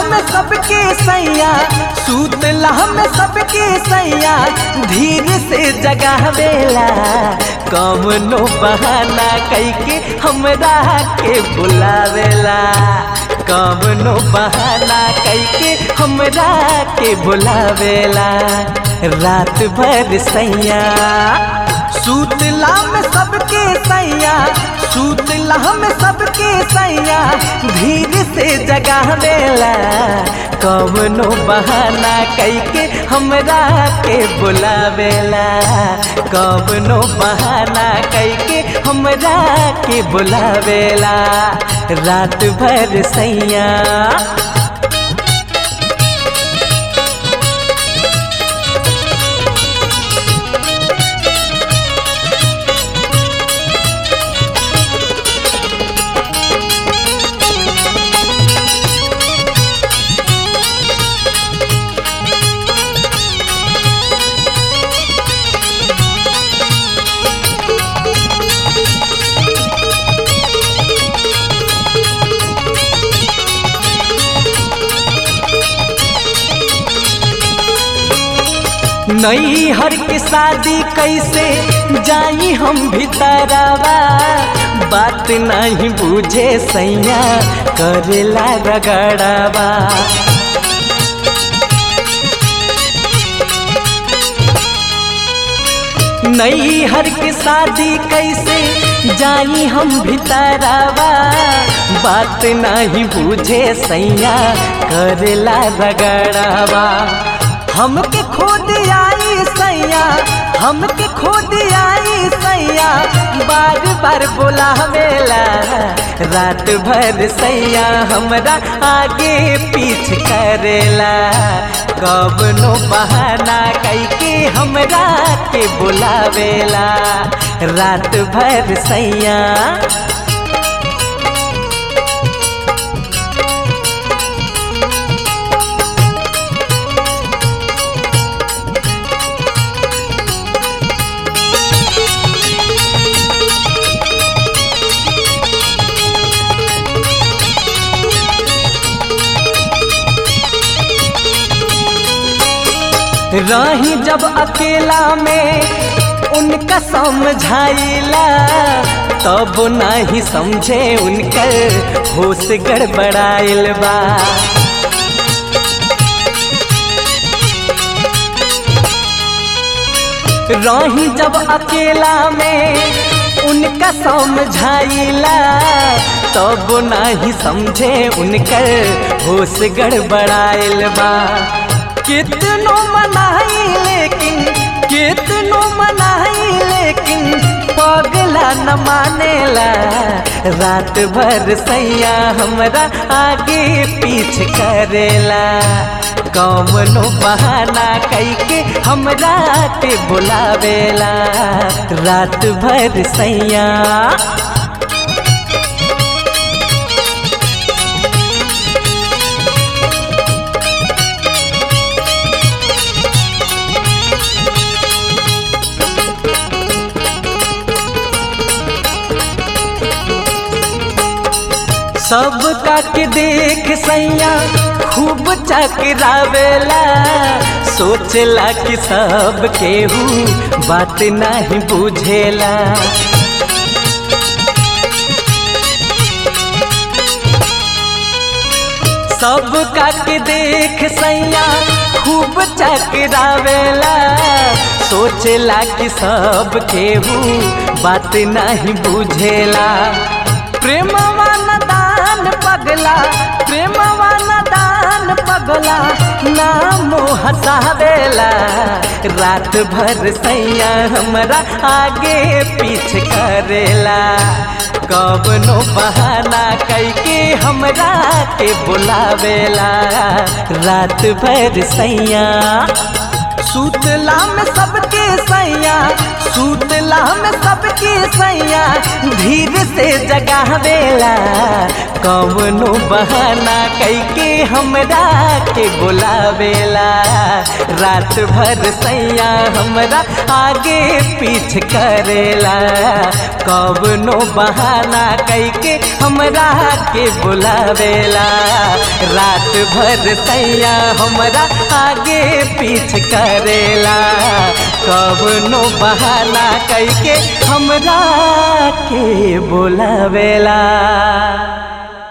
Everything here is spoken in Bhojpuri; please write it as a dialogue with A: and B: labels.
A: में सबके सैया सूतला में सबके सैया धीर से जगावेला कमनो बहाना कैके हमरा के बुलावेला कमनो बहाना कैके हमरा के बुलावेला रात भर सैया सूतला में सबके सैया सूतला में सबके सैया धीर से जगावेला कवनो बहाना कैके हमरा के बुलावेला कवनो बहाना कैके हमरा के बुलावेला रात भर सैया नई हर के शादी कैसे जाई हम भीतरवा बात नहीं बुझे सैया करेला रगड़वा नई हर के शादी कैसे जाई हम भीतरवा बात नहीं बुझे सैया करेला रगड़वा हमके खोद आई सैया हमके खोद आई सैया बार बार बोलावेला रात भर सैया हमरा आगे पीछ करेला कबनो बहाना कैके हमरा के बुलावेला रात भर सैया रही जब अकेला में उनका समझाइला तब नहीं समझे उनकर होश गड़बड़ाइल बा रही जब अकेला में उनका समझाइला तब नहीं समझे उनकर होश गड़बड़ाइल बा कितनो मनाई लेकिन कितनो मनाई लेकिन पगला न मानेला रात भर सैया हमरा आगे पीछ करेला कौमनो बहाना कैके हमरा के बुलावेला रात भर सैया सब का के देख सैया खूब चकरावेला सोचला कि सब केहू बात नहीं बुझेला सब का के देख सैया खूब चकरावेला सोचला कि सब केहू बात नहीं बुझेला प्रेमवा दान पगला प्रेमवा दान पगला नाम हसावेला रात भर सैया हमरा आगे पीछ करेला कवनो बहाना कैके हमरा के बुलावेला रात भर सैया सूतला में सबके सैया सूतला में सबके सैया धीर से जगावेला कवनो बहाना कैके हमरा के बुलावेला रात भर सैया हमरा आगे पीछ करेला कवनो बहाना कैके हमरा के बुलावेला रात भर सैया हमरा आगे पीछ करेला कवनो बहाना कैके हमरा के बुलावेला